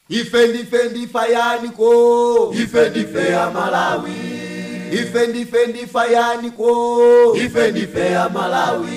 ife ndife ndifayaniko ife ndife ya malawi ife ndife ndifayaniko ife ndife ya malawi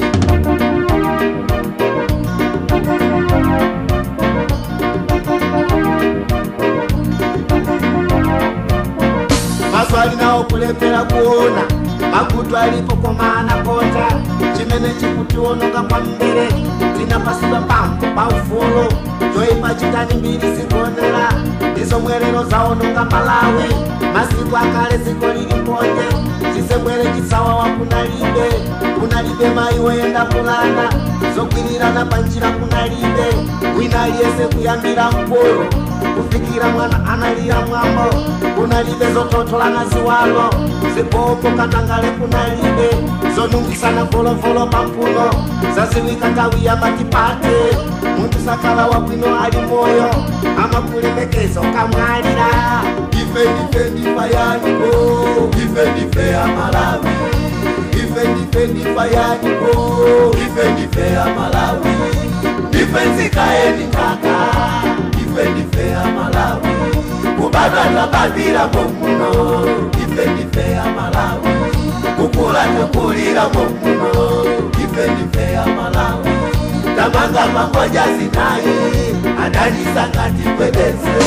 maso alinawo kulepera kuona makutu alipo komana konja chimene chikutiononga kwambiri tinapasidwa pampo pa ufulu zoipa chitani mbiri zigonera ndizo mwerero zaononga malawi masiku akale ziko lili mponje chisebwere chisawa wa kunalibe kunalibe mayi woyenda kulanda zogwirirana panjira kunalibe wina aliyese kuyambira mkulu kufikira mwana analira mwambo kunalibe zototolana ziwalo zipopo katangale kunalibe zonungisana volovolo pampuno zaziwika tawi ya matipate muntu sakala wabwino ali moyo amakulemekeza ukamwalira ife ndife ndifayaniko ife ndife ya malawi ife ndife ndifayaniko ife ndife ya malawi ndife nzikaeni kaka ife ndife ya malawi kubadwa tabadwira momuno ife ndife ya malawi kukula takulira momuno ife ndife ya malawi tamanga pamoja zinayi adanisangati kwedeze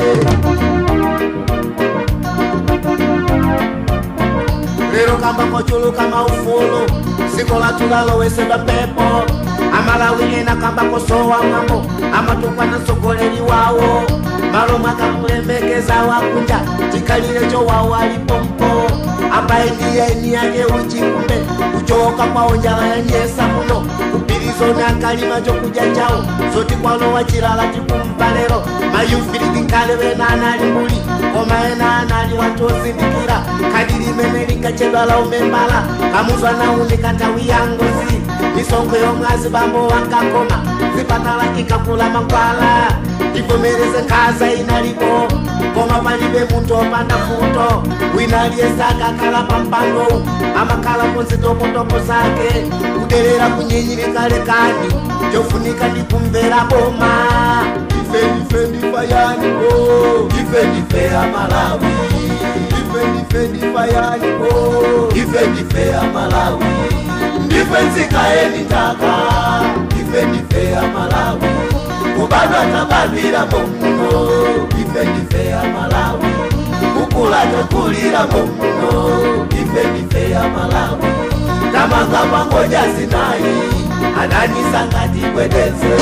lero kamba kochuluka maufulu siko latulalowesedwa pepo amalawi ena kamba kosowa mwambo amatukwa na mtsogoleri wawo malo mwakamulemekeza wakunja chikalire chowawo alipompo ambaye ndiye eni yake uchikumbe kuchoka kwawo njala yanyesa muno kupirizo na kalima chokuja chawo zoti kwalowa chilala tikumva lero mayufiliti nkale wena anali mbuli koma ena anali watu ozindikira kadiri imene linkachedwala umembala kamuzwa naunika ntawi ya ngozi misongo yomwazi bambo wankakoma zipatala ikakula mankwala ivomereze nkhaza inalipo koma palibe munthu opanda futo wina aliyesaka akhala pampando amakhala ponzitopotopo zake kudelera kunyinyirika lekani chofunika ndikumvera boma ife ndife ndifayaniko ife ndife ya malawi ife ndife ndifayaniko ife ndife ya malawi ndife nzikaeni ntaka ife ndife ya malawi kubadwa tabadwira momuno ife ndife ya malawi kukula takulira momuno ife ndife ya malawi tamanga pangoja zinayi adanisangati kwedeze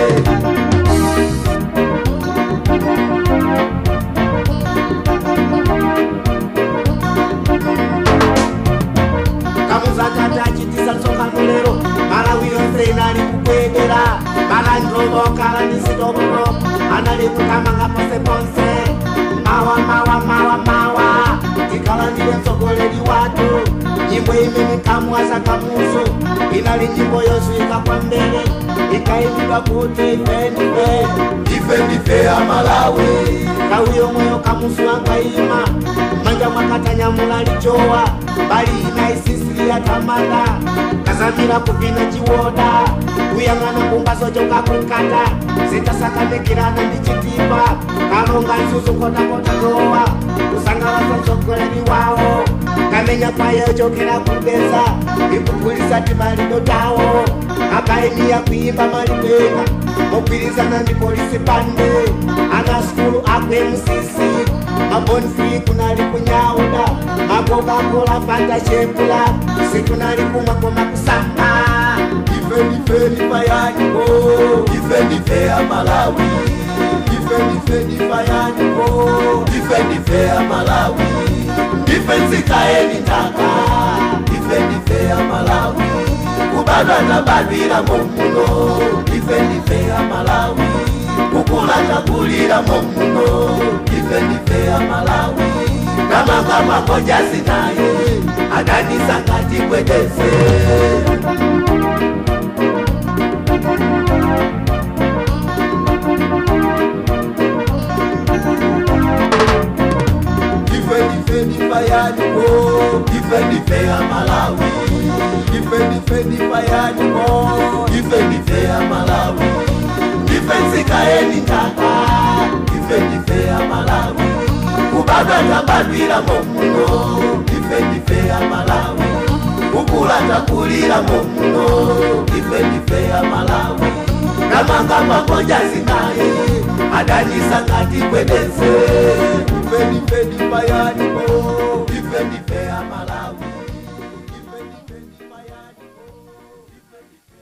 kamuzakati achitisa tsongano lero malawi yonse inali kukwedera makanjovokala ndisitomuno anali kukamanga ponse ponse mawa mawa mawa mawa tikalandile mtsogoleri watu nyimbo imene kamwaza kamuzu inali nyimbo yozwika kwambiri ikaimidwa kuti ifenife ife ndife ya malawi nthawi yomweyo kamuzu angaima manja mwakatanyamula lichowa bali ina isisili yatamanda kazamira kupina chiwoda kuyang'ana kumbaso chokakunkata zitasakanikirana ndi chitipa kalonga nsusu kotakota towa kusangalasa mtsogoleri wawo kamenya kwayo chokera kubeza ikugulisa timalido tawo akaimiya kuimba malipeka mogwirizana ndi polisi pande ana skulu akwe msisi mabonfri kunali kunyauda makokakola fanta chepula sikunali kumwa koma kusamba ife ndife ndifayaniko ife ndife ya malawi ife ndife ndifayaniko ife ndife ya malawi ndife nzikaeni ntaka ife ndife ya malawi kubadwa tabadwira momuno ife ndife ya malawi kukula takulira momuno ife ndife ya malawi kamanga makoja zinaye adanisangati kwedeze ife ndife ndifayaniko ife ndife ya malawi ife ndife ndifayaniko ife ndife ya malawi ndife nzikaeni ntaka tabadwiramo muno ife ndife amalawi kukula takuliramo muno ife ndife amalawi kamanga magonja zinaye adanyisa ngati kwedeze ife ndife ndipayanipo ife ndife amalawi ife ndife ndipayanipo ife ndife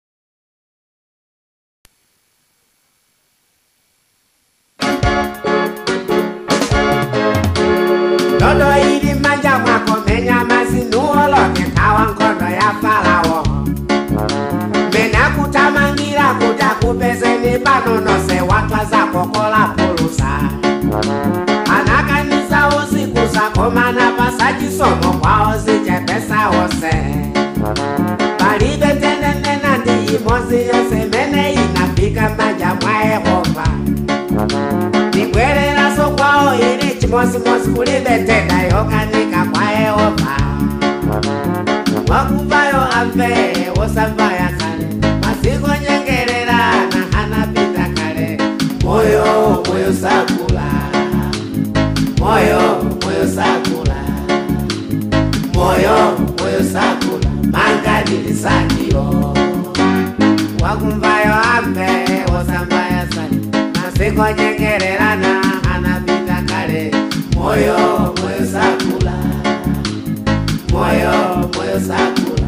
Dodo ili manja mwako menya mazinuolo kekawa nkondo ya Farao Mena kutamangira kutakupezeni panonose watwa za kokola pulusa Anakanisa usiku zako mana pasachisomo kwao zichepesa wose Palibe tenenena ndi imozi yose mene inafika manja mwa Yehova nibwereraso kwao ili chimosimosi kulibeteka yokanika kwa yehova wakuvayo amve wosambaya kale masiko nyengerera na hanapita kale moyo moyo sakula moyo moyo sakula moyo moyo sakula mangadilisadio wakumvayo amve wosambaya sani masiko nyengererana anapita kale moyo moyo sakula moyo moyo sakula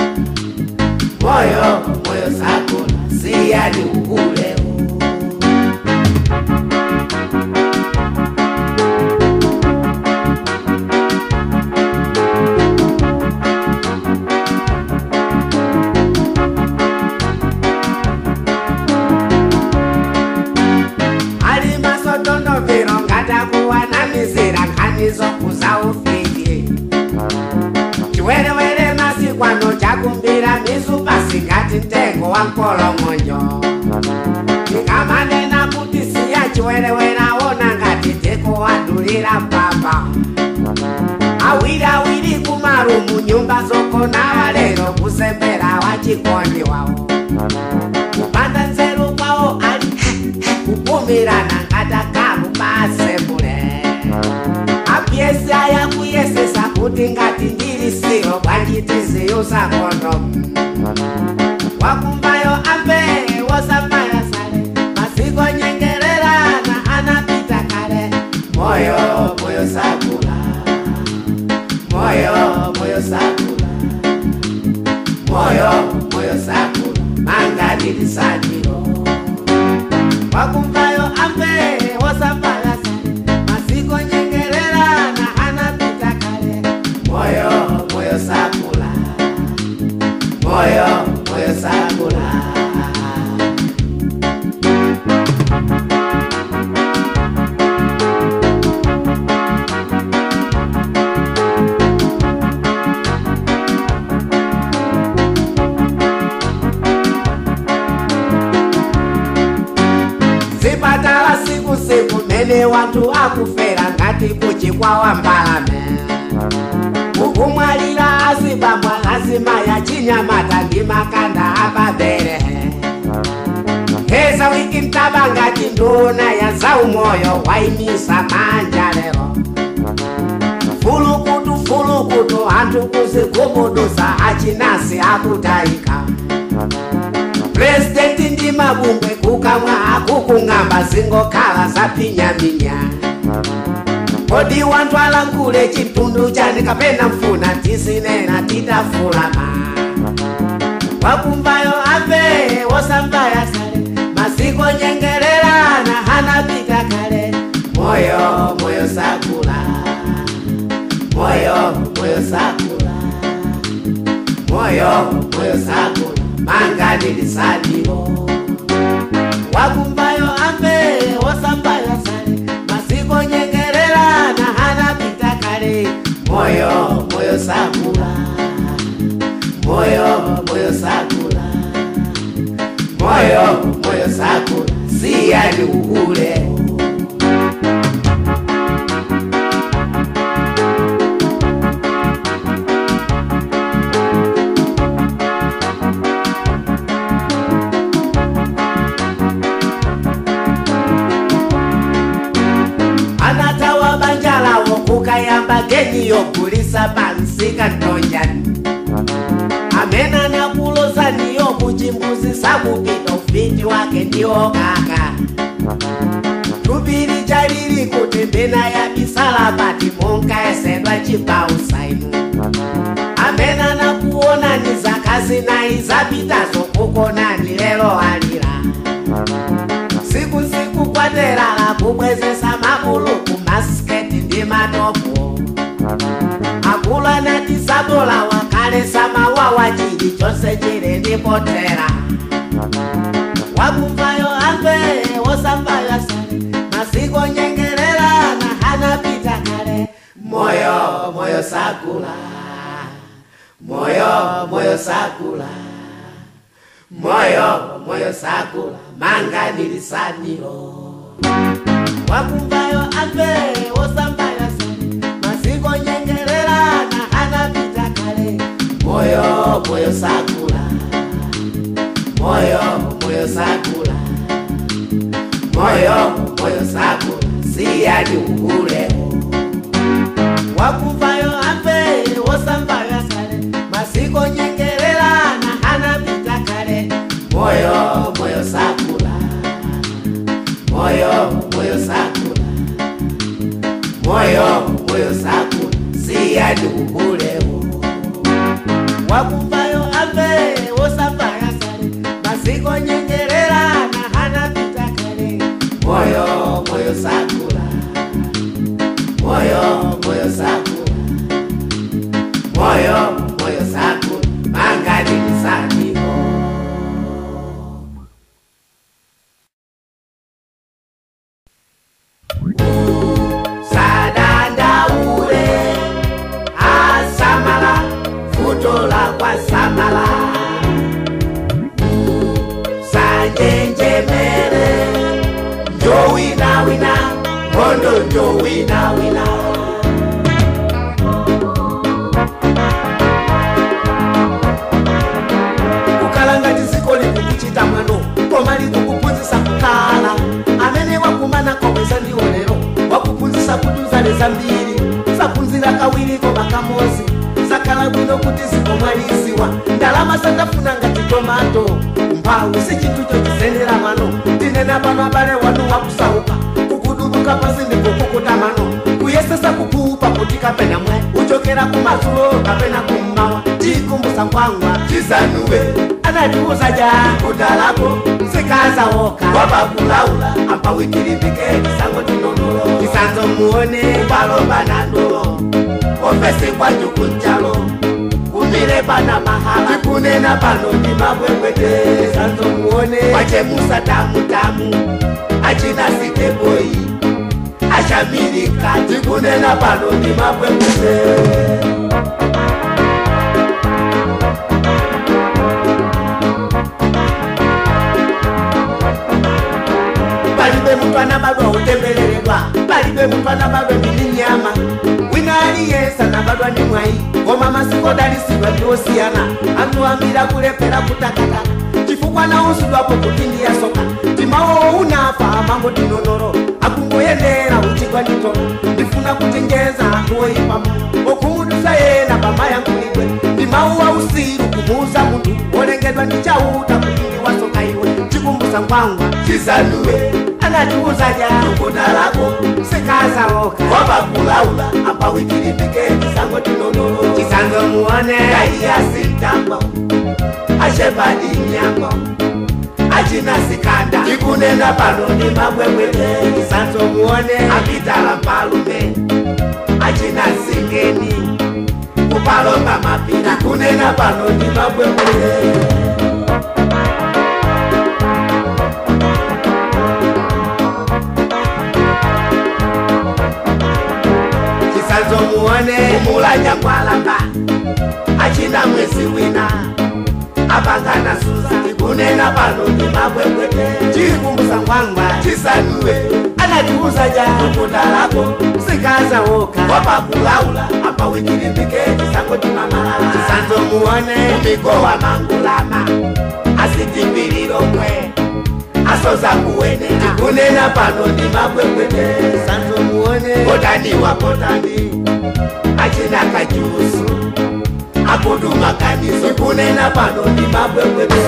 moyo moyo sakula siyani ukuleo ali masotondo viro ngatakuwa na mizira nkhanizo kuza ufiki chiwerewere masikwano chakumbira mizu pasingati mtengo wa mkolong'onyo tikamanena kuti siya chiwerewere awona ngati tikuwadulira papa awiriawiri kumarumu nyumba zokona walero kusembera wachikondi wawo kupanda nzeru kwawo ali kupumirana ngatakamu pasembule apyesi aya kuyesesa kuti ngati ndili siro bwanjitiziyusa kondomu wakumvayo amve wosambaya sale masiko nyengererana anapita kale moyo moyo sakula moyo moyo sakula moyo moyo sakula mangadilisadiro wakumvayo amve wosambaya sale masiko nyengererana anapita kale moyo moyo sakula moyo moyo sakula zipatala siku siku mene wantu akufera ngati kuchikwawa mbalame kukumwalira azibambwa lazima ya chinyamata ndi makanda apabere heza wiki mtaba ngati nduna ya zaumoyo waimisa manja lero fulukutu fulukutu anthu kuzigumudusa achinasi akutayika purezidenti ndi mabungwe kukamwa akukung'amba zingokhala zaphinyaminya kodi wanthu alankhule chitundu chani kapena mfuna tisinena titafulama wakumvayo amve wosambaya sale masiko nyengererana hanapita kale moyo moyo sakula moyo moyo sakula moyo moyo sakula mangadilisadio wakumvayo amve wosambaya sale masiko nyengererana hanapita kale moyo moyo sakula moyo moyo sakula moyo moyo sakula siyani ukule anatawa banja lawo ayamba geni yogulisa pansika ntonjani amene anakulozaniyo kuchimbuzi sakupita ufiti wake ndiwo kaka tupiri chalili kuti mbena ya bisala pati munkaesedwa chipausainu amene anakuonani zakazi nayi zapitazo kukonani lero alira siku siku kwaterala kubwezesa makulu kumasiketi ndi matopo akulu anatisabola wakalesa mawawa chili chonse chili ndipotera wakumvayo amve wosambayo asale masiku nyengerera na hanapita kale moyo moyo sakula moyo moyo sakula moyo moyo sakula manga nilisanilo wakumvayo amve wosambayo asale masiku nyengerera na hanapita kale moyo moyo sakula moyo moyo sakula moyo moyo sakula siyani ukuleo wakumvayo amve wosambayo asale masiko nyengerera na hanapita kale moyo moyo sakula moyo moyo sakula moyo moyo sakula siyani ukuleo wakumvayo amve wosambayo asale masiko nyengerera na hanapita kale moyo moyo sakula moyo moyo sakula moyo moyo sakula mangani nisaniko sadandaule asamala futola kwa samala sanjenjemere njowinawina mondo njowinawina kukalanga tiziko likukuchita mwano koma likukuphunzisa kukhala amene wakumana komweza ndiwo lero wakuphunzisa kuti uzaleza mbiri saphunzira kawiri koma kamozi zakhala bwino kuti zikomwaliziwa ndalama sandafuna ngati tomato mphawi si chinthu chochizendera mano tinena pano abale wanu wakusauka kukuduluka pasi ndikukukuta mano kuyesesa kukupa kuti kapena mwe uchokera kumadzulo kapena kummawa tikumbusa nkwangwa chisanuwe anatiuza ja kudalako sikazawoka wapakulaula apa wikilimbike chisango chinonolo chisanzo muone kupalomba na ndolo ofesi kwa juku nchalo kumile pana mahala tikunena pano ndi mabwebwete chisanzo muone wachemusa tamutamu achina siteboyi ashamilika tikunena pano ndi mabwebwete palibe muntu anabadwa utembereredwa palibe muntu anabadwa ndi nyama wina aliyesa anabadwa ndi mwayi koma masiku odalisidwa ndiosiyana anthu ambiri akulephera kutakata chifukwa nausudwapo kuti ndiyasoka timawowo unafa amango tinonoro akungoyendera uchigwa nditono ndifuna kuchenjeza anthu oyipamu okhumudwisa yena pamayankhulidwe ndimawu ausiru kumuuza munthu wolengedwa ndi chauta kuti ndiwasoka iwe chikumbusa nkwangwa chisanuwe anatiuza ja kudalako sikazawoka wapakulaula apa wikilimbike chisango chinonolo chisanzo muone kaiyasintamba ashepadi nyamba achina sikanda tikunena pano ndi mabwebwete chisanzo muone apitala mpalume achina singeni kupalomba mapira kunena pano ndi mabwebwete chisanzo muone kumulanya kwalamba achina mwezi wina apangana suza tikunena pano ndi mabwebwete chikumbusa nkwangwa chisanuwe anatiuza ja kudalako sikazawoka wapakulaula apa wikilimbike chisango chimamalala chisanzo muone mikowa mangulama asitimbirinomwe asoza kuwenera kunena pano ndi mabwebwete chisanzo muone muone botani wa botani achina kajusu akudumakaniso kunena pano ni mabwebwebe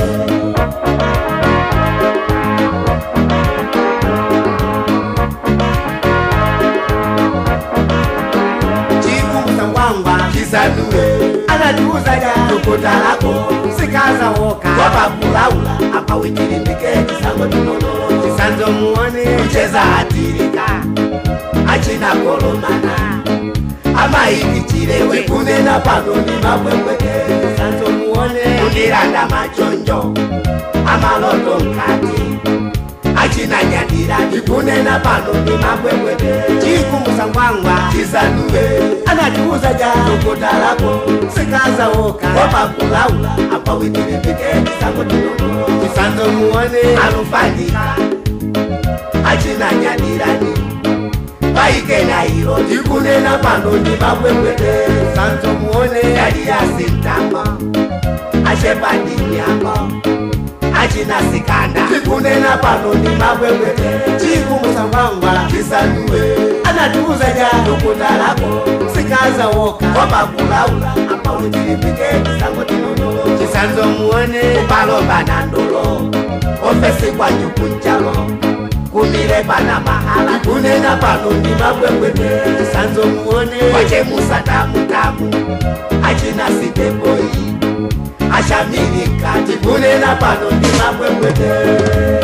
chikumbutsa ngwangwa kisanue anatiuza ja tukutalako sikazawoka wapakulaula apawitilimbike kisango tinono chisanzo muone kucheza atirika achina kolomana amaikichilewe kunena pano ni mabwebwebe chisanzo muone kundiranda machonjo amaloto nkati achina nyadira ndikunena pano ni mabwebwebe chikumbutsa ngwangwa chisanue anatiuza ja tukutalako sikazawoka wapakulaula apawitilimbike kisango tinono chisanzo muone alufanyika achina nyadirani paikena iro ndikunena pano ndi mabwebwede chisanzo muone yali yasintama achepadinyama achina sikanda ndikunena pano ndi mabwebwede chikumbutsa ngwangwa chisanue anatiuza ja tukutalako sikazawoka wapakulaula apawitilimbike kisango tinono chisanzo muone kupalomba na ndolo ofesi kwa jukunjalo kumire pana mahala kunena pano ndi mabwebwede chisanzo muone kwachemusa tamutamu achina siteboi ashamirika tikunena pano ndi mabwebwede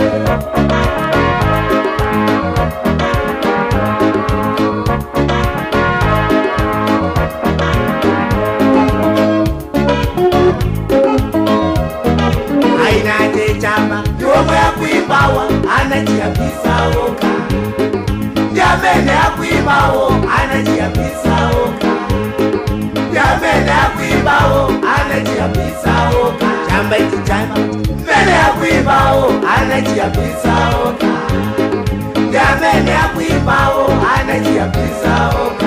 ainate chamba ndiomwe akuimbawa anachiyambisawoka ndiamene akuimbawo anachiyambisawoka ndiamene akuimbawo anachiyambisawoka chamba ichi chamba mene akuimbawo anachiyambisawoka ndiamene akuimbawo anachiyambisawoka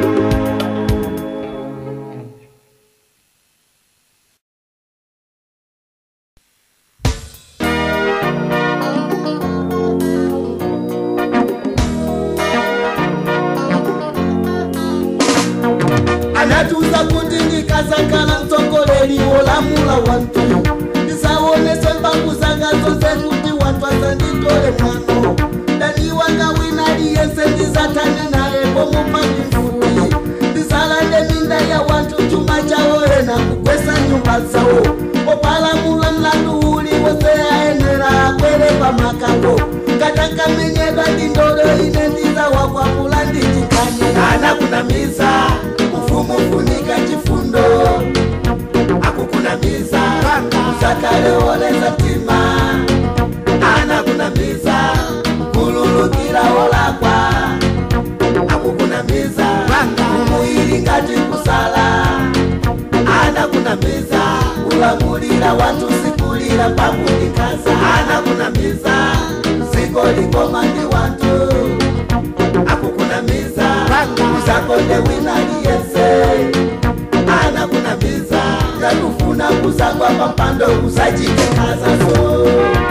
anatuza kuti ndikazakhala mtsogoleri wolamula wantu ndisaonese mbangu zanga zonse kuti wantu asanditole mwano daniwanga wina liyense ndizatane naye pomupani mfuti ndisalande minda ya wantu chuma chawo ena kugwesa nyumba zawo opalamula mlandu uli wose ayenera akwere pamakako katakamenyedwa ndindolo ine ndizawakwampula ndichikanye anakunamiza ufumu funika chifundo akukunamiza usakaleoleza mtima anakunamiza kululukira wolakwa akukunamiza umuili ngati kusala anakunamiza ulamulira watu sikulira pakundikaza anakunamiza ziko likoma ndi watu akukunamiza uzakonde wina liyese anakunamiza yakufuna kuzagwa papando uzachitekazazo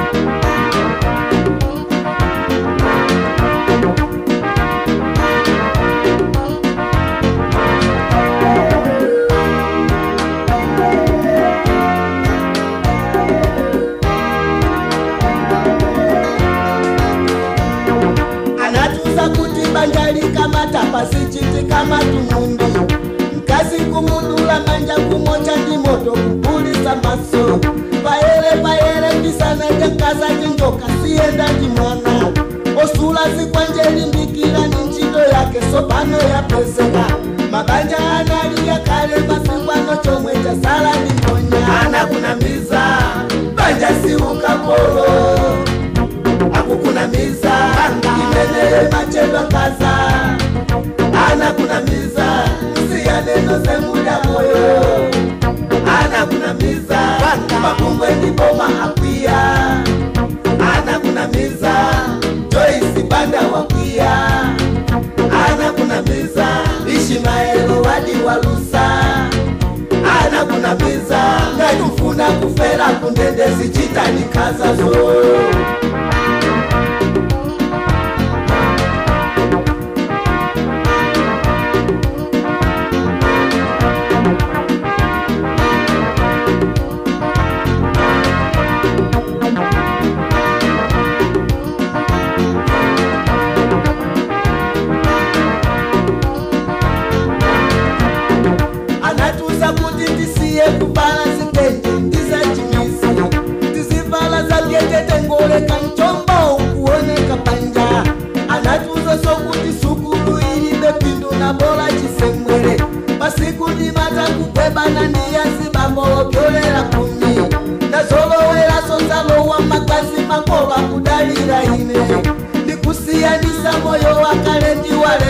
anatuza kuti banja likamata pasichiti kama tumundi mkazi kumudula manja kumocha ndi moto kupulisa maso payere payere pisana jankaza jinjoka siyenda ndi mwana osula zikwanje limbikira ni ntchito yake sopano yapeseka mabanja anali yakale masikwano chomwe chasala ndi mponya anakunamiza banja siukapolo akukunamiza imeneye machedwa kaza anakunamiza siyaneno zemuda moyo anakunamiza makumbwe ndiboma akwiya anakunamiza joisi banda wakwiya anakunamiza ishimaelo wadi walusa anakunamiza ngaikufuna kufera kundende zichitanikazazo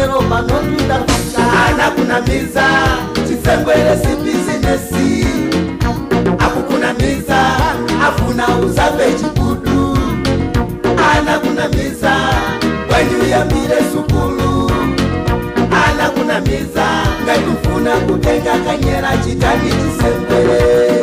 lero pano tudafika anakunamiza chisengwere si bizinesi akukunamiza afuna uzabe chikudu anakunamiza wanyuyambire sukulu anakunamiza ngatifuna kutenga kanyera chitani chisengwere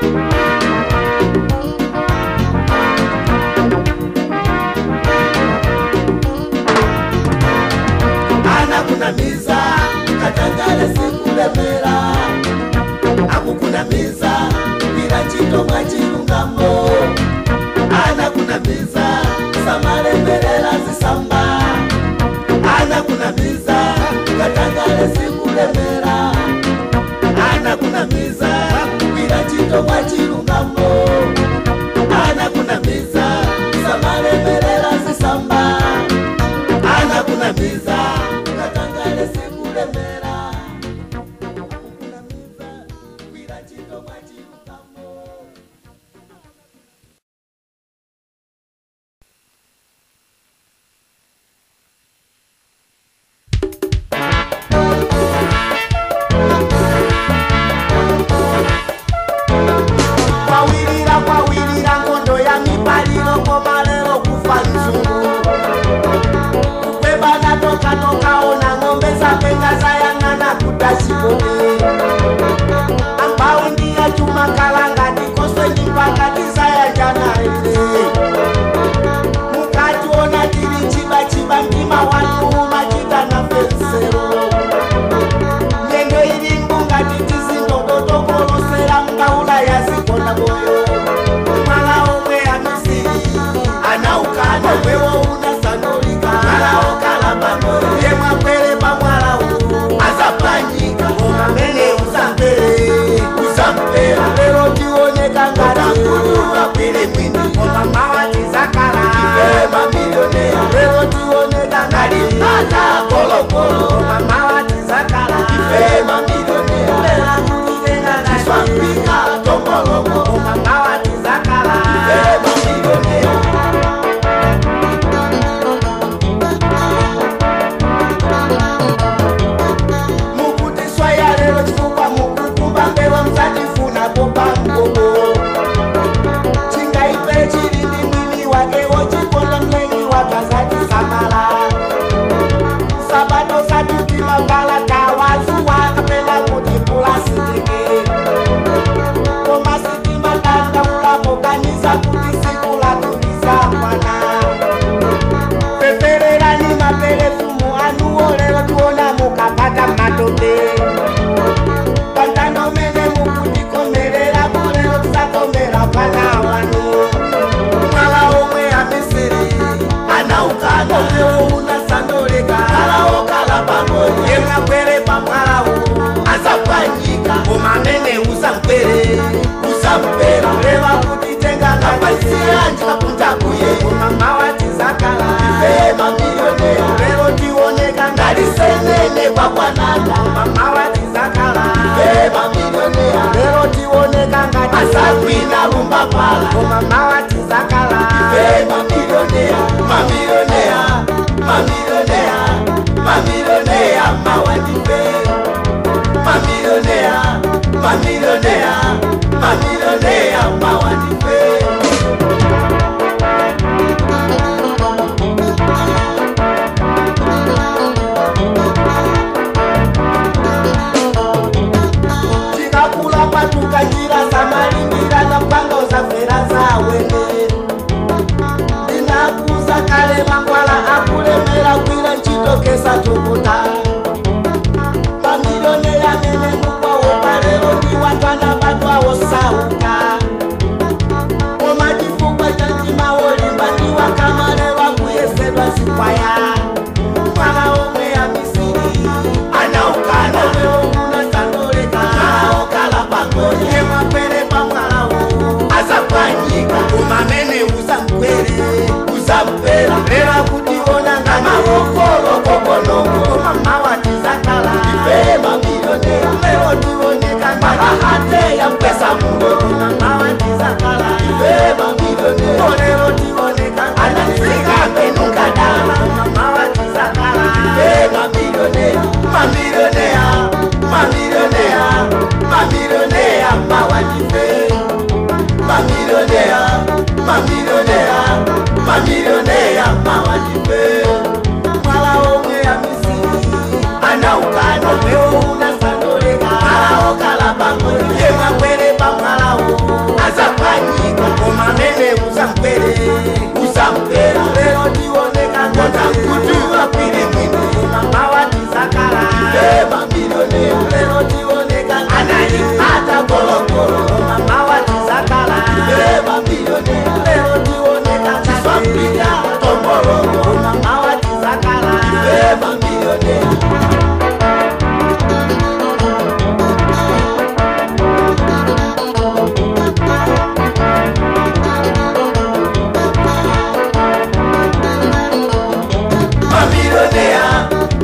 anakunamiza katangale sikulemera akukunamiza bila chitomwa chilungamo anakunamiza samalemberera zisamba anakunamiza katangale sikulemera anakunamiza bila chitomwa chilungamo anakunamiza samalemberera zisamba anakunamiza katangale sikulemera akukunamiza bila chitomwa chilungamo kwawirira kwawirira ngondo ya mibalilo komalelo kufa nzungu kwebana tokatokaona ng'ombe zapenga zayang'ana kutachikobe ambaundi ya chuma kalangati kosweni pakati zayanjanaile mukationa tiri chibachiba mtima wanuuma chitana fensero nyendo iri mbungati tizindokotokolosera mkaula yazikona moyo mwala omwe amisiri anaukana wewo unasandolika mwala okalabangoyo ye mwakwere pamwala uwu azapanyika omamene usampere usampera lero tioneka ngatakuduwa kwere mwini omamawa tizakala ife mamilionea lero tioneka ngalimpata kolokolo omamawa tizakala ife mamilionea lera kutitenga tiswampika tongolongo omamawa tizakala ife mamilionea mukutiswa ya lero chifukwa mukukumba mbewa msatifuna popa mgogo chingaipe chili ndi mwini wake wochikonda mlengi wakazati samala sabato satukimambala kawazuwa kapena kuti pulasitike komasitima tandaulapo kanisa kuti siku latuliza mwana pepererani maperefumu anuwo lero tiona mukapata matope pantano mene mukutikomerera kulero tisakomera pana wanu mwala omwe amisiri anaukana omwewo unasandoleka alawo kalabangoyo yemwakwere pamwalawo azapanyika omamene usamkwere usampera reva kuti tengangapaisiyanji kapuntakuye omamawa tizakala ife mamilionea lero tioneka ngalisenene kwakwananda omamawa tizakala ife mamilionea lero tioneka ngati asagwina lumba pala omamawa tizakala ife mamilionea mamilionea mamilionea mamilionea mawandife mamilionea mamilionea mamilionea mawandife tikakula patuka njira zamalingira na mpanga uzafera zawene ndinakuza kale mangwala akulemera kwira nchitokesa tukuta mamilione yamene mukwawo palero ndiwatwana batwawo sauka koma chifukwa cha mtima wolimba ndiwakamalelwa kuyesedwa zikwaya mwala omwe ya misiri anaukana omwewo unasandoleka aokala pangoni yemwapere pamwalawo azapanyika umamene uzamkwere uzampera reva kutiona ngamaokolokokonoko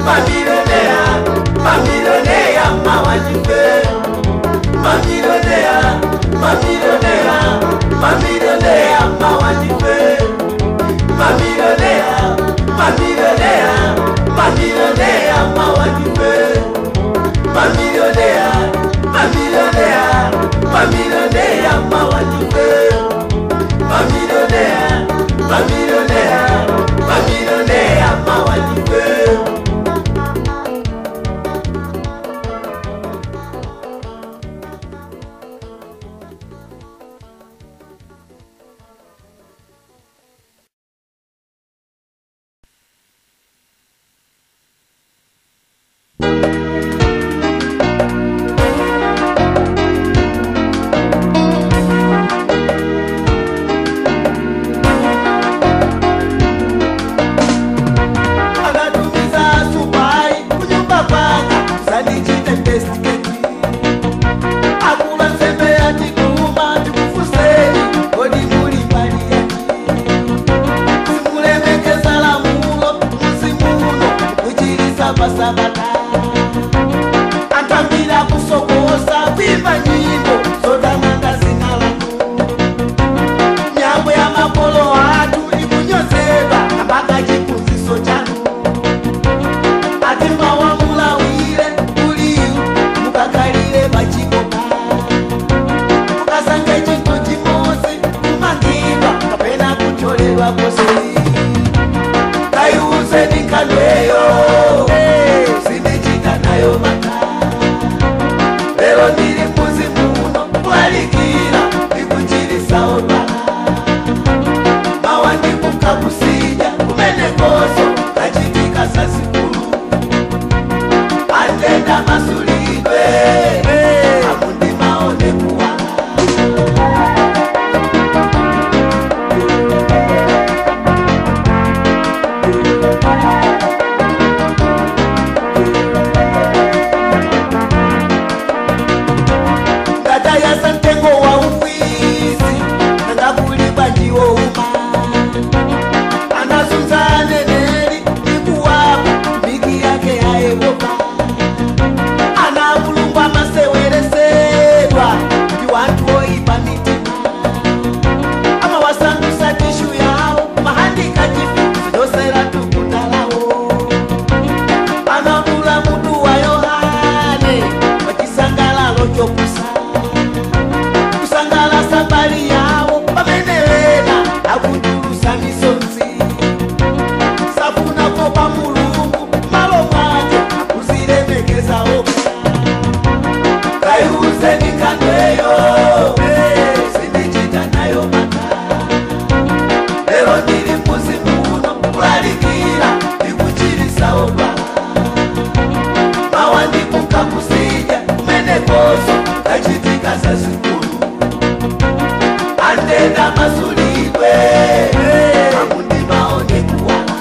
mamilionea mamilionea mawanife mamilionea mamilionea mamilionea mawanife mamilionea mamilionea mamilionea mawanife mamilionea mamilionea mamilionea mawanife mamilionea mamilionea mamilionea mawanife akatumiza supai kunyumba kwanga sandichite investigate akula nsembe yatikuma tikufuseni kodi muli mbali yati simulemekeza lamulo musimuno kuchilisa pasabata antambira kusokosa kwimba nyimbo zotamanga zina lanu nyambo ya makolo atu ikunyozedwa ambaka chikunziso chanu ati mawamulawire kuliyu mukakalire pachikoka mukasange chintu chimosi kumangidwa kapena kucholedwa kosi kaiuze nikandweyo sindichita nayo mata lero ndiri muzi muno kulalikira ndikuchirisawo bala mawandikuka kusija kumenekoso kachitika sasikulu andenda masulidwe amundi maone kuwala ngatayasa mtengo wa ufisi nangakulibwa ndiwo uma anazunza neneli ikuwapo mbiki yake yaevoka anavulungwa maseweresedwa ndi wanthu oyipa mitima amawasandusa tishu yawo mahandika chifu zidosera tukundalawo anadula mutu wa yohane pachisangalalo chopusa kusangalasa mbali yawo pamene wena akutulusa misonzi safunako pa mulungu malo mwake akuzilemekeza okha kaiuze nikandweyo sindichita nayo mata lero ndili mbuzi muno kulalikira ndikuchirisawo bala mawandikuka kusija kumenekoso kachitika zazikulu andenda masulidwe amundi maone kuwala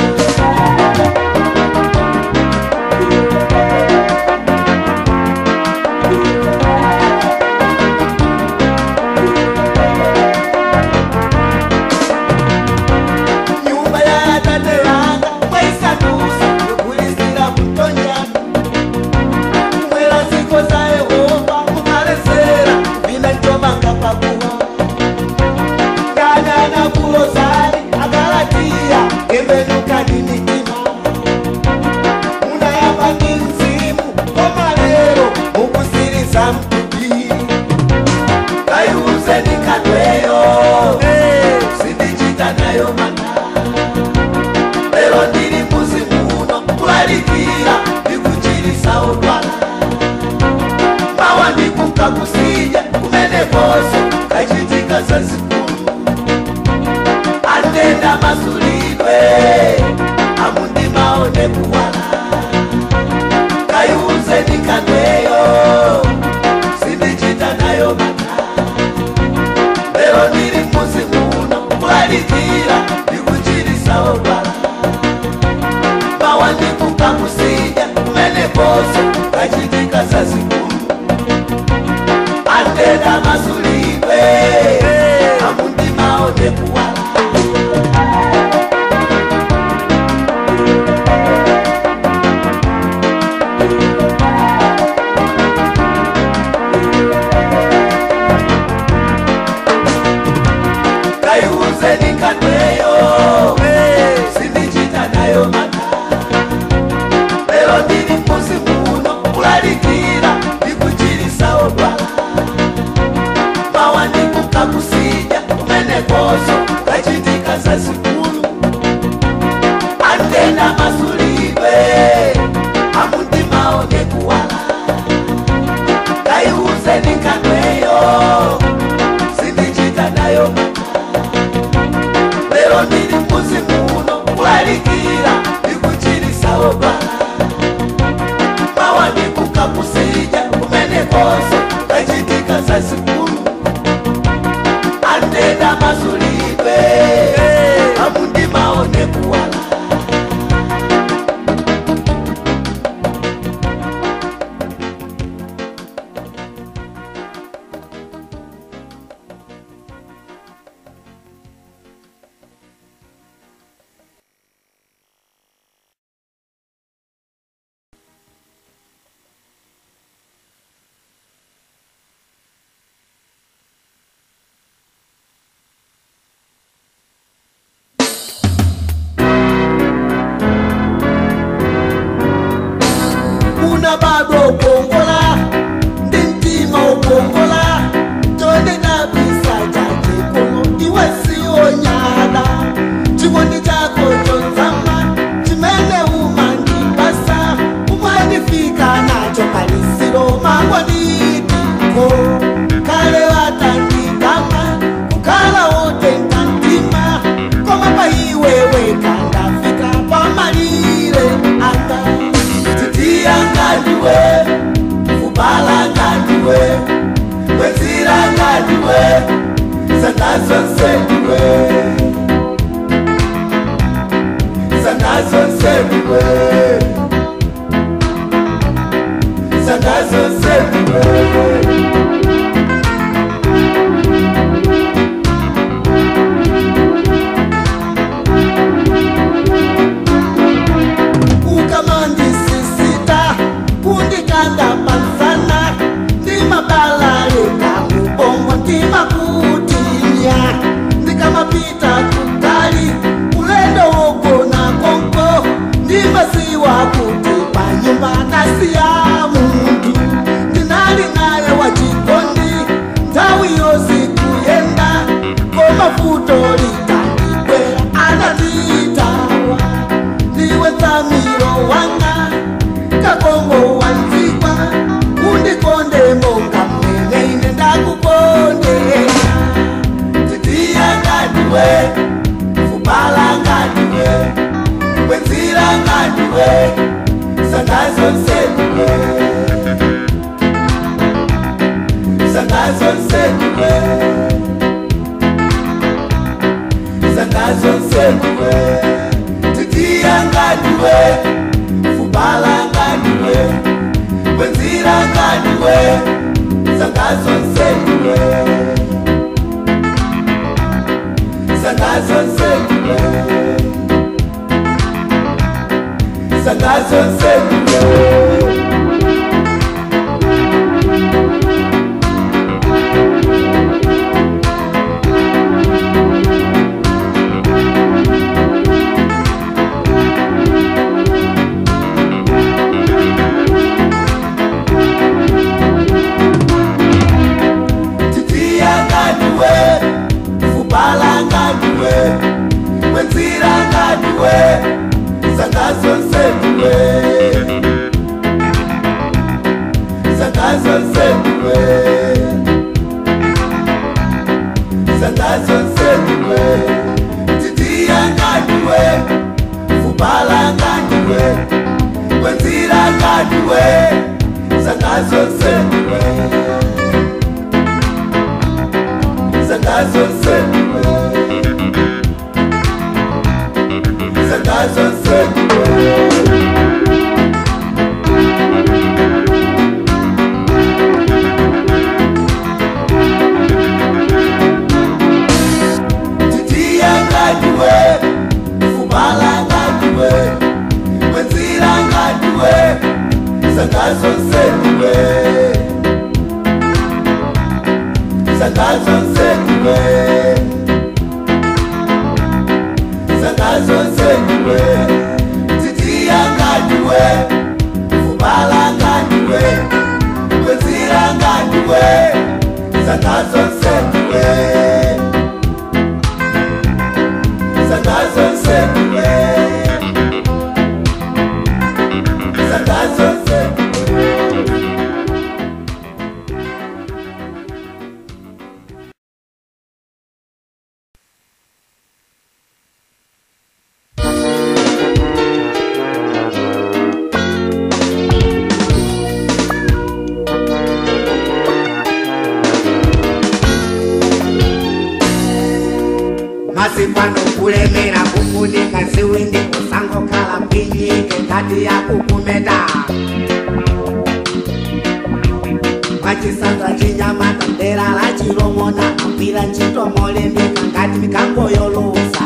nyumba ya tate yanga mwaisandusa yokulisira kutonjana kumwera ziko za yehova mukalesera vina ncomanga pakuwa nganyana kulozali agalatiya embenukani mitima munayamba ndi mzimu komalero mukusiriza mtupi kaiuze nikandweyo sindichita nayo mana lero ndili mbuzi muno kulalikira ndikuchirisawo dwala mawa ndikuka kusija kumenekoso kachitika zazikulu andenda masulidwe amundi maone kuwala kaiuze nikandweyo sindichita nayo mana lero ndili mbuzi muno kulalikira ndikuchirisawo dwala mawandikuka kusija kumenekoso kachitika zazikulu andenda masulidwe amundi maone kuwala nayo mata lero ndiri musi muno kulalikira ndikuchirisa odwala mawandikuka kusija kumenekoso kachitika za sikulu andena masulidwe amutima onekuwala kaiuze nikandweyo sindichita nayo lero ndiri musi muno kulalikira ndikuchirisa odwala mawandikuka kusija kumenekoso kachitika za sikulu andena masulidwe amundima onekuwala una bado ukongola ndi mtima ukongola tonde dabisa chachikono iwe sionyada chikondi chako chonzama chimene umandipasa umwanifika nacho kalisiro mangwanitiko kale watandikanga kukhala wotenga mtima koma pa iwewe kandafika pamalire anga titiyanganiwe kubalanganiwe kweziranganiwe sanazonseniwe sanazonseniwe sanazonseniwe ukamandisisita kundikanda panzana ndimabalalika mubongo ndimakutinya ndikamapita kutali ulendo wogona konko ndimasiwa kuti panyumba nasiya muntu ndinali naye wachikondi nthawi yosi kuyenda komafuto litandikwera ananditawa ndiwe tsamiro wanga kakongo wanzikwa undikonde monga mene ine ndakukondera titiyanganiwe kubalanganiwe kweziranganiwe sanazonseniwe sanazonseniwe sanazonseniwe titiyanganiwe kubalanganiwe kweziranganiwe sanazonseniwe sanazonseniwe sanazonseniwe titiyanganiwe kubalanganiwe kweziranganiwe sanazonseniwe sanazonseniwe sanazonseniwe titiyanganiwe kubalanganiwe kweziranganiwe sanazonseniwe sanazonseniwe sanazonseniwe titiyanganiwe kubalanganiwe kweziranganiwe sanazonseniwe sanazonseniwe sanazonseniwe basi pano kulemera kufunika ziwindi usangokhala mpinyike ngati yakukumeta mwachisanza chinyamata dera la chilomona agwira ntchito molembeka ngati mikango yolusa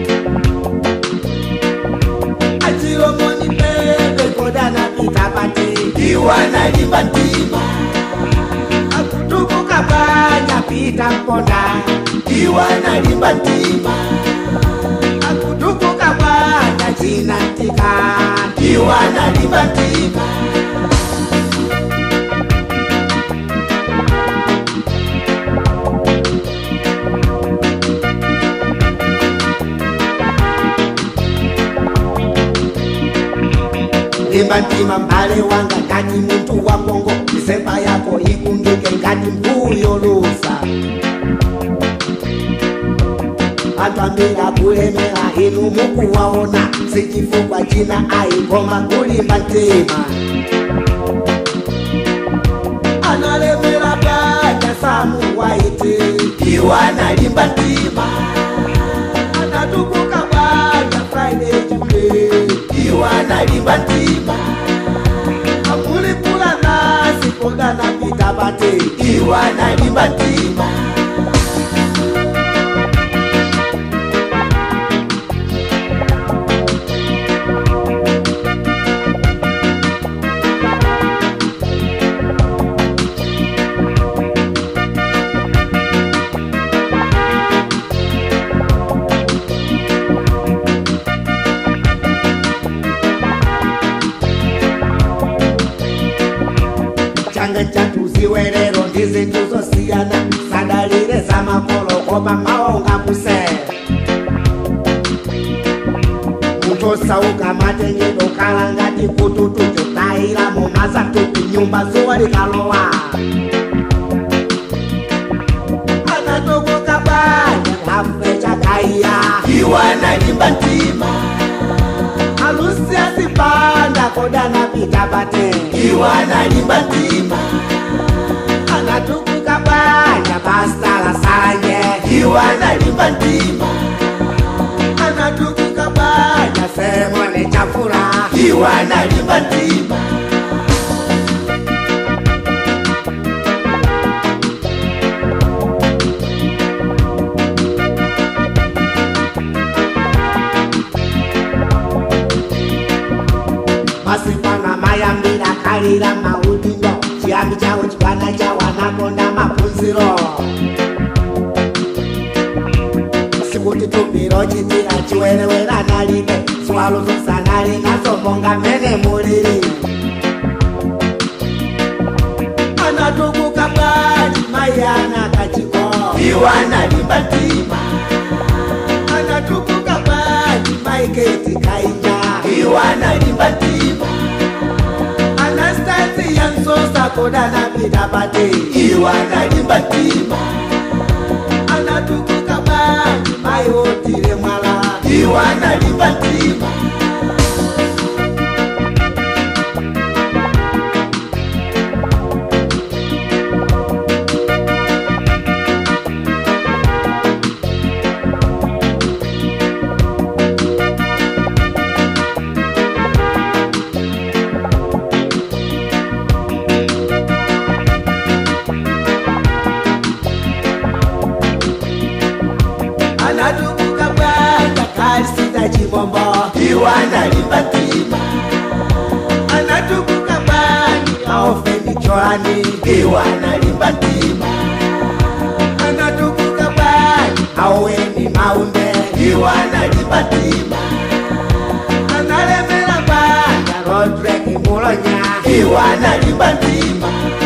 achilomoni pepe kodanapita pati iwanalimba ntima akutukuka panya pita mponda iwanalimba ntima akutukuka panya chinatika iwanalimba ntima limba ntima mbale wanga ngati muntu wa kongo misemba yako ikungike ngati mbuyo lusa anthu ambiri akulemera inu mukuwaona sichifukwa china ayikoma kulimba mtima analemera banja samu waiti iwanalimba ntima anatukuka banja friday jude iwanalimba ntima akulipula nasi kodanapita pate iwanalimba ntima changa chatuziwe lero ndi zinthu zosiyana sadalire za makolo kopa maonga kusera munthu osauka matengedwe kala ngati kututu chotayira mumazatupi nyumba zuwa likalowa anatokoka banja kafe chakaiya iwanalimba ntima alusi asipanda kodanapita pate iwanalimba ntima anatukuka banja pastala sanje iwanalimba ntima anatukuka banja semone chafula iwanalimba ntima masipana mayambira kalira maudindo chiyambi chawo chipana chawanakonda maphunziro sikuti tumbiro chitira chiwerewera nalike swalo zosanali nasomonga mene muliri anatukuka bali mayana kachiko iwanalimba ntima anatukuka bali maiketi kainja iwanalimba ntima anastasi yansosa kodanapita pate iwanalimba ntima anatukuka bali mayotile mwala iwanalimba ntima anatukuka bali kalisita chibombo iwanalimba ntima anatukuka bali aofeni cholani iwanalimba ntima anatukuka bali aweni maunde iwanalimba ntima analemera bali rodrek mulonya iwanalimba ntima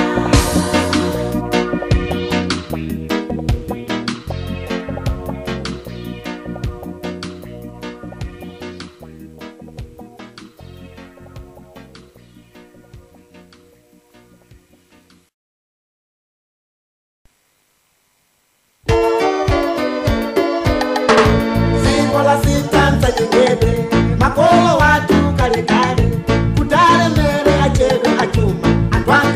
ziko la sitanza nyingebe makolo watu kalekale kutalemere achebe achuma antwanga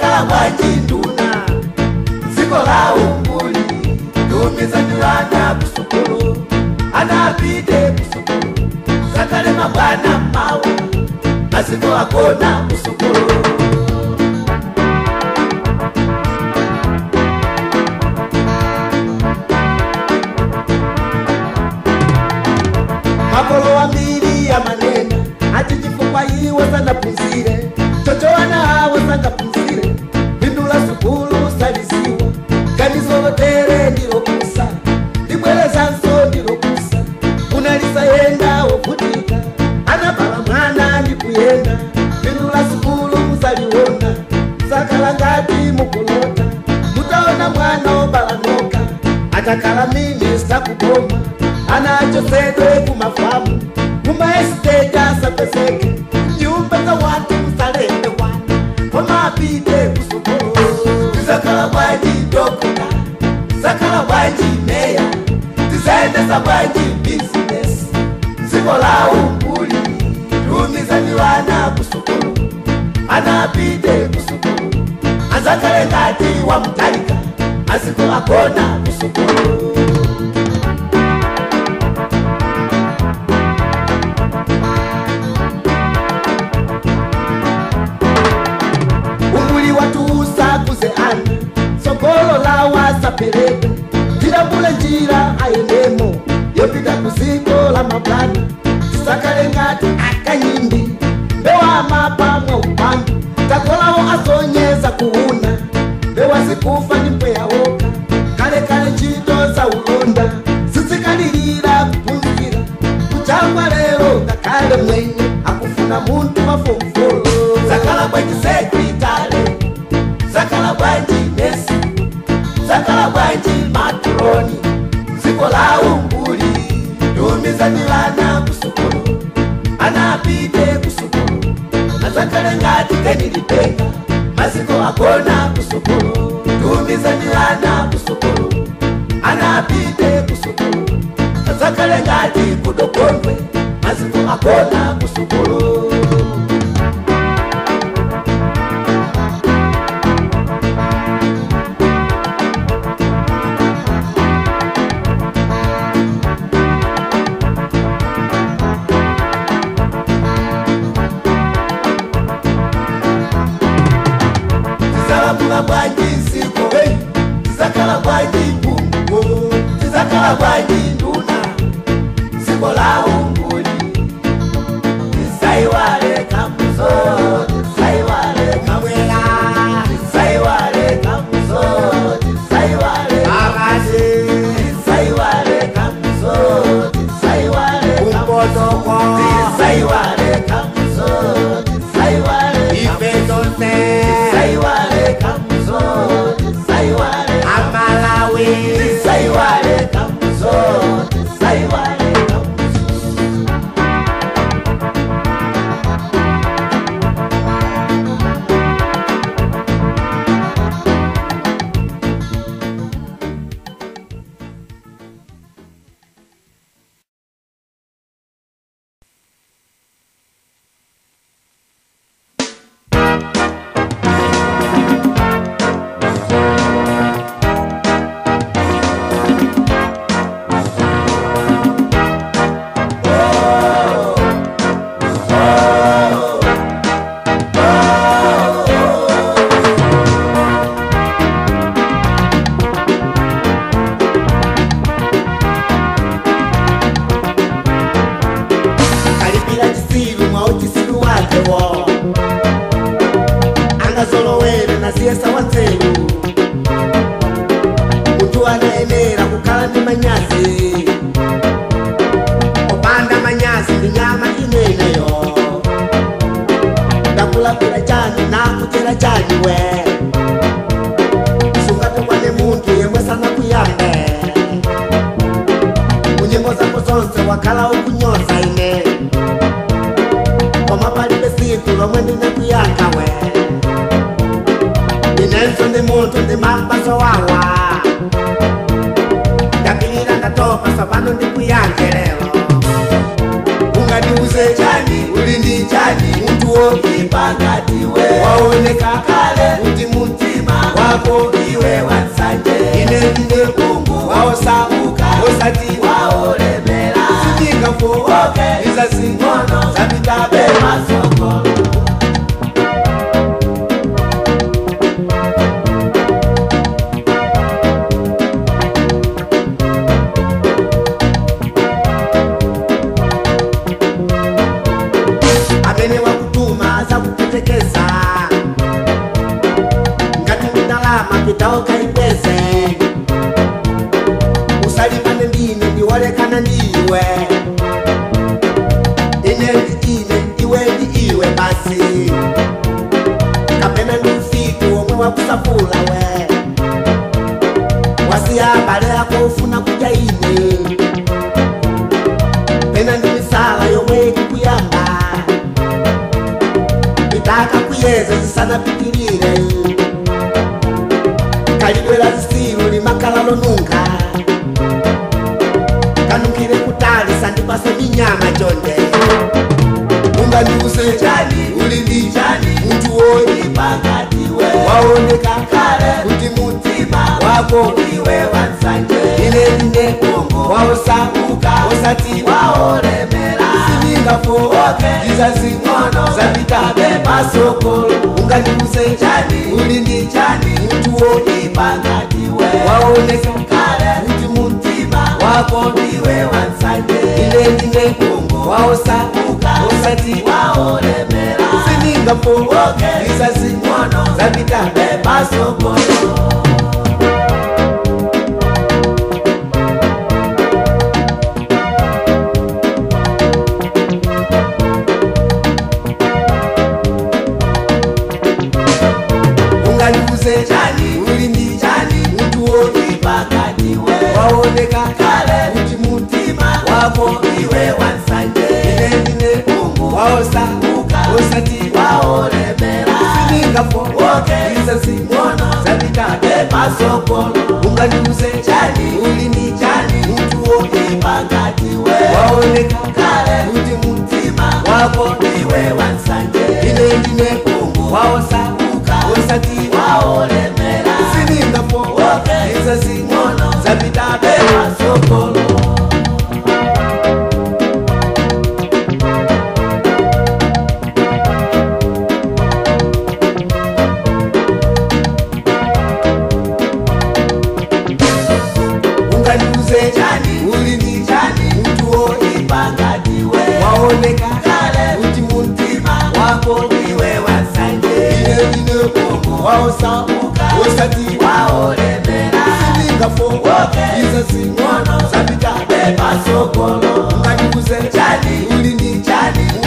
zakala bwanji nduna dziko la umbuli tumiza ndi vana kusukulu anapite kusukulu zakale mabwana mawa maziko akona kusukulu makolo ambiri amanena ati chifukwa iwe sanaphunzire chochowana hawo sangaphunzire pindula sukulu saliziwa ganizo lotere ndilokusa libwerezanso ndilokusa unalisayenda wovutika anabala mwana ndikuyenda pindula sukulu musaliona sakala ngati mukulota mutaona mwana obalanoka atakala minista kuboma anachosedwe kumafamu mumaesiteti asapeseke nyumba za watu msalende wana komapite kusukulu zakala bwanji dokota zakala bwanji meya tizaendesa bwanji bizinesi dziko la umbuli tumiza ndi vana kusukulu anapite kusukulu azakale ngati wa mtalika maziko akona kusukulu umbuli watuusa kuze ana sokolo lawa sapeleka tilambule njira ayendemo yopita kuziko la mabwana tisakale ngati akanyimbi mbewa mapa mwa upandu takolawo azonyeza kuuna mbewa zikufa ni mpweyawoka kalekale ntchito za ulonda zizikalilira kuphunzira kuchangwa lero ngakhale mwenye akufuna munthu wafomfolo zakala bwanji sekritale zakala bwanji nesi zakala bwanji matroni dziko la umbuli tumiza ndi vana kusukulu anapite kusukulu azakale ngati kenilipenga maziko akona kusukulu tumiza ndi vana kusukulu anapite kusukulu azakale ngati kudokondwe maziko akona kusukulu tizalamula bwanji nsiko tizakala bwanji mpungu tizakala bwanji nduna dziko la umbuli tisaiwale kamuzo tisaiwale kamwela tisaiwale kamuzo tisaiwale Akazi tisaiwale kamuzo tisaiwale kumpotoko tisaiwale kamuzo tisaiwale ife zonse tisaiwale kamuzo tisaiwale amalawi tisaiwale kamuzo tisaiwale kamuzo kalipira chisilu mwa uchisilu wakewo angazolowere na siyesa wa nzeru munthu anayenera kukhala ndi manyazi opanda manyazi ndi nyama ineneyo ndakulakwira chani nakuchera chani we sungatukwane munthu yemwe sanakuyambe munyimbo zako zonse wakhala ukunyoza ine koma palibe siku lomwe ndinakuyankha we inenso ndi munthu ndi mapaso wawa ndapilira ndatopa sapano ndikuyankhe lero ungandiuze chani uli ndi chani munthu wokipa ngati we wawa waoneka kale kuti mumtima wako iwe wansanje ine ndine mungu waosauka osati waolemera sindingafoke izazing'ono zapitabe masokolo amene wakutuma zakupetekeza ngati ndalama pitaoka ipeze usalimane ndine ndiwolekana ndiwe ine ndi ine iwe ndi iwe basi kapena ndi usiku omwe wakusapula we wasiya abale ako ufuna kudya ine pena ndi misala yomwe ikukuyamba itaka kuyeza zisanapitilire kalidwela zisilu limakala lonunka kanukile kutali sandipase minyama chonde ungandiuse chani uli ndi chani munthu woyi pakatiwe waoneka kale kuti mtima wako iwe wansanje ine ndine waosauka osati waolemera siningafoke izazing'ono zapitabe pasokolo ungandiuse chani uli ndi chani munthu woyi pakatiwe waoneka kale kuti mumtima wako iwe wansanje ine ndine waosauka osati waolemera siningafoke izazing'ono zapitabe pasokolo ungandiuse chani uli ndi chani munthu woyi pakatiwe waoneka kale kuti mumtima wako iwe wansanje ine ndine waosauka osati waolemera siningafoke izazing'ono zapitabe pasokolo ungandiuse chani uli ndi chani munthu woyi pakatiwe waoneka kale kuti mumtima wako iwe wansanje ine ndine waosauka osati waolemera siningafoke izazing'ono zapitabe pasokolo ungandiuse chani uli ndi chani munthu woyi pakatiwe waoneka kale kuti mumtima wako iwe wansanje ine ndine waosauka osati waolemera siningafoke izazing'ono zapitabe pasokolo ungandiuse chani uli ndi chani